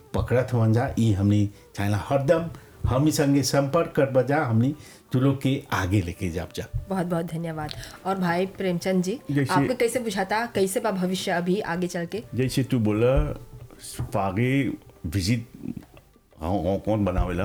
पकड़त हुआ जा ई हमनी चाहेला हरदम हमनी संगे संपर्क कर बजा हमनी तू लोग के आगे लेके जाब जा बहुत बहुत धन्यवाद और भाई प्रेमचंद जी जैसे- आपको कैसे बुझाता कैसे बा भविष्य अभी आगे चल के जैसे तू बोला फागे विजिट कौन बनावेला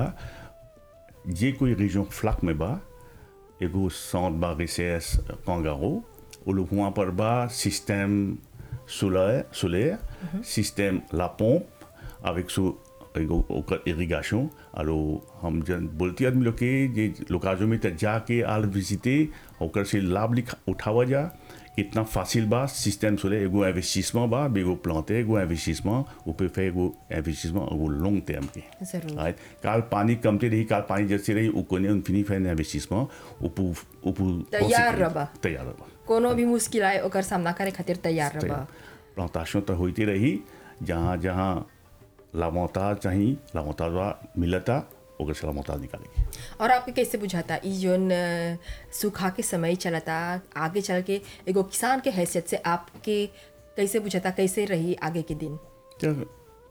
जे कोई रीजन फ्लक में बा एगो साउंड बा रिसेस कांगारो वो लोग वहाँ पर बा सिस्टम सोलर सोलर सिस्टम ला pompe avec सो एगो ओकर इरिगेशन आरो हम जन बोलती आदमी लोग के जे लोकाजो में त जाके आल विजिटे ओकर से लाभ लिखा उठावा जा कितना फासिल बा सिस्टम सोले एगो इन्वेस्टिसमेंट बा एगो प्लांटे एगो इन्वेस्टिसमेंट ऊपर fait एगो इन्वेस्टिसमेंट एगो लॉन्ग टर्म के जरूर right? काल पानी कमते रही काल पानी जैसे रही उ कोने उन फिनी फैन इन्वेस्टिसमेंट ऊपर ऊपर तैयार रबा। तैयार रबा कोनो भी मुश्किल आए ओकर सामना करे खातिर तैयार रहा प्लांटेशन तो होती रही जहाँ जहाँ लामोता चाहिए लामोता मिलता ओकर से लामोता निकालेगी और आपके कैसे बुझाता ई जोन अ, सूखा के समय चलता आगे चल के एगो किसान के हैसियत से आपके कैसे बुझाता कैसे रही आगे के दिन जब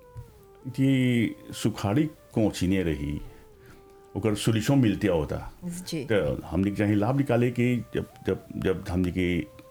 ये सुखाड़ी कोचिने रही ओकर सोल्यूशन मिलते होता जी तो हमने चाहिए लाभ निकाले कि जब जब जब हमने के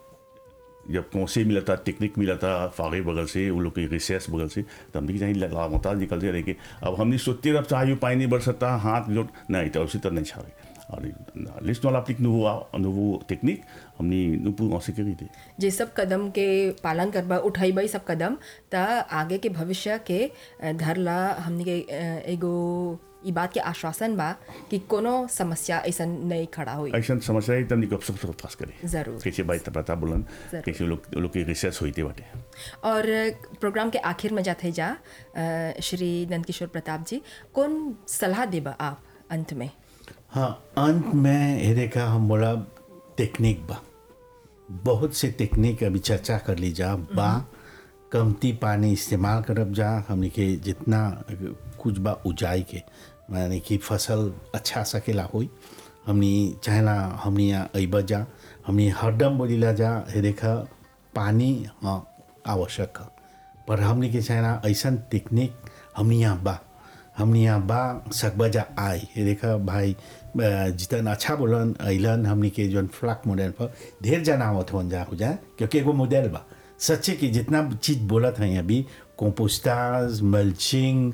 जब कौन से मिला था टेक्निक मिला था फागे बगल से वो लोग के रिसर्च बगल से तो हमने चाहिए लगातार निकलते रहे कि अब हमने सोचते रह चाहिए पानी नहीं बढ़ सकता हाथ जो नहीं तो उसी तरह नहीं छावे और लिस्ट वाला अपनी nouveau nouveau टेक्निक हमने नुपू से करी थी जे सब कदम के पालन करबा उठैबै सब कदम त आगे के भविष्य के अ, धरला हमनी के अ, एगो ई बात के आश्वासन बा कि कोनो समस्या ऐसा नहीं खड़ा हुई ऐसा समस्या है तब सब सब पास करे जरूर कैसे भाई पता बोलन जरूर। कैसे लोग लोग की रिसर्च हुई थी बाटे और प्रोग्राम के आखिर में जाते जा अ, श्री नंदकिशोर प्रताप जी कौन सलाह देबा आप अंत में हाँ अंत में हेरे का हम बोला टेक्निक बा बहुत से टेक्निक अभी चर्चा कर ली जा बा कमती पानी इस्तेमाल करब जा हमने के जितना कुछ बा उजाई के माने कि फसल अच्छा सकेला होई हमनी चाहेला हमनी यहाँ अइब जा हमनी हरदम बोलीला जा हेरे का पानी हाँ आवश्यक है पर हमनी के चाहेला ऐसन टेक्निक हमनी यहाँ बा हमनी यहाँ बा सकबजा आई ये देखा भाई अ, जितन अच्छा बोलन अइलन हमनी के जौन फ्लैक मॉडल पर ढेर जना आवत हो जा हो जाए क्योंकि एगो मॉडल बा सच्चे कि जितना चीज बोलत हैं अभी कंपोस्टाज मल्चिंग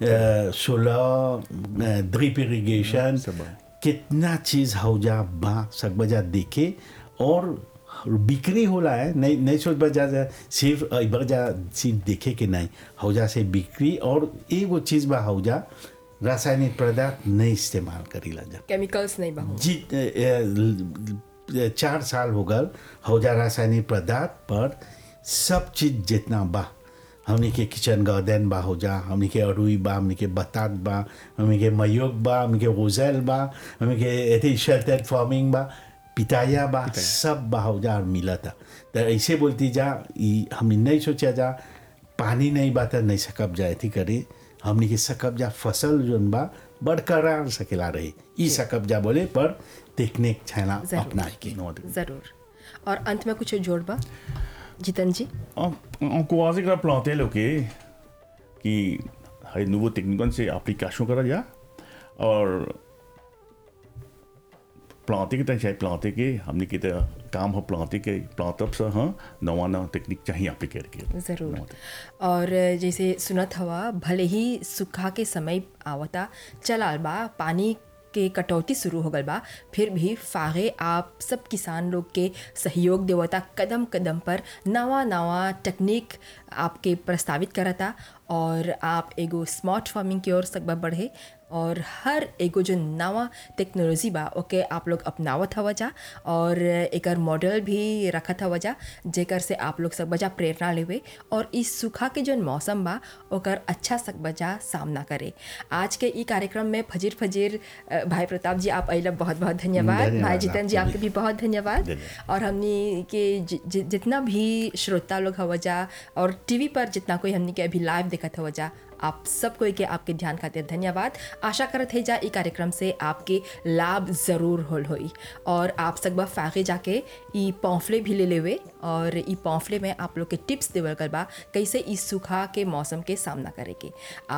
सोलर ड्रिप इरिगेशन सब बा। कितना चीज हौजा बा सकबजा देखे और बिक्री होला है नहीं नहीं सोच बजा जा सिर्फ बजा सिर्फ देखे के नहीं हौजा से बिक्री और एगो चीज बा हौजा रासायनिक पदार्थ नहीं इस्तेमाल करीला जा केमिकल्स नहीं बा जी ए, ए, चार साल हो गल हौजा रासायनिक पदार्थ पर सब चीज जितना बा हमनी के किचन गार्डन बा हो जा हमनी के अरुई बा हमनी के बतात बा हमनी के मयोग बा हमनी के रोजेल बा हमनी के एथी शेल्टेड फार्मिंग बा पिताया बा सब बा हो जा और मिला था तो ऐसे बोलती जा ई हमनी नहीं सोचा जा पानी नहीं बा त नहीं सकब जा एथी करे हमनी के सकब जा फसल जोन बा बरकरार सकेला रहे ई सकब जा बोले पर टेक्निक छैना जरूर। अपनाए के जरूर और अंत में कुछ जोड़बा जितन जी encourager la planter lo que कि है nouveau technique से application करा जा और प्लांटे के चाहिए प्लांटे के हमने के तो काम हो प्लांटे के प्लांटअप से हाँ नवा नवा टेक्निक चाहिए अप्लीकेट के ज़रूर और जैसे सुनत हवा भले ही सूखा के समय आवता चलाल बा पानी के कटौती शुरू हो गल बा फिर भी फागे आप सब किसान लोग के सहयोग देवता कदम कदम पर नवा नवा टेक्निक आपके प्रस्तावित करता और आप एगो स्मार्ट फार्मिंग की ओर सकबा बढ़े और हर एगो जो नवा टेक्नोलॉजी बा ओके आप लोग अपनावत हवा जा और एकर मॉडल भी रखत हवा जा जेकर से आप लोग सब बजा प्रेरणा लेवे और इस सूखा के जो मौसम बा ओकर अच्छा सक बजा सामना करे आज के ई कार्यक्रम में फजीर फजीर अ, भाई प्रताप जी आप अइला बहुत बहुत धन्यवाद धन्यवाद भाई जितन जी आपको आपके भी बहुत धन्यवाद धन्यवाद। और हमनी के जि- जि- जितना भी श्रोता लोग हवा जा और टीवी पर जितना कोई हमनी के अभी लाइव देखत हवा जा आप सब कोई के आपके ध्यान खातिर धन्यवाद आशा करत है जा ई कार्यक्रम से आपके लाभ ज़रूर होल होई और आप सकबा फागे जाके ई पॉम्फले भी ले लेवे और ई पॉम्फले में आप लोग के टिप्स देवल कर बा कैसे इस सूखा के मौसम के सामना करे के